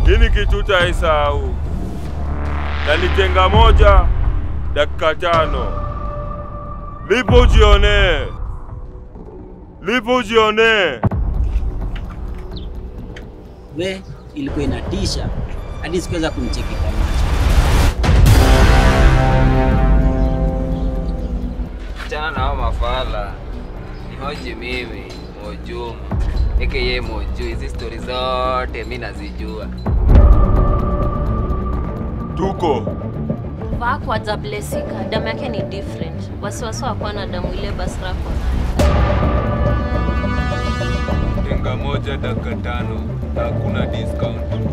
Hii kitu utaisahau, na ni tenga moja dakika tano. Lipo ujionee, lipo ujionee. We, ilikuwa inatisha hadi sikuweza kumcheki kwa macho. Chana na hao mafala, nihoji mimi Mojumu aka Moju. Hizi stori zote mi nazijua. Tuko Vako hajablesika, damu yake ni different. Wasiwasi wakuwa na damu ile Basrako. tenga moja dakika tano na hakuna discount.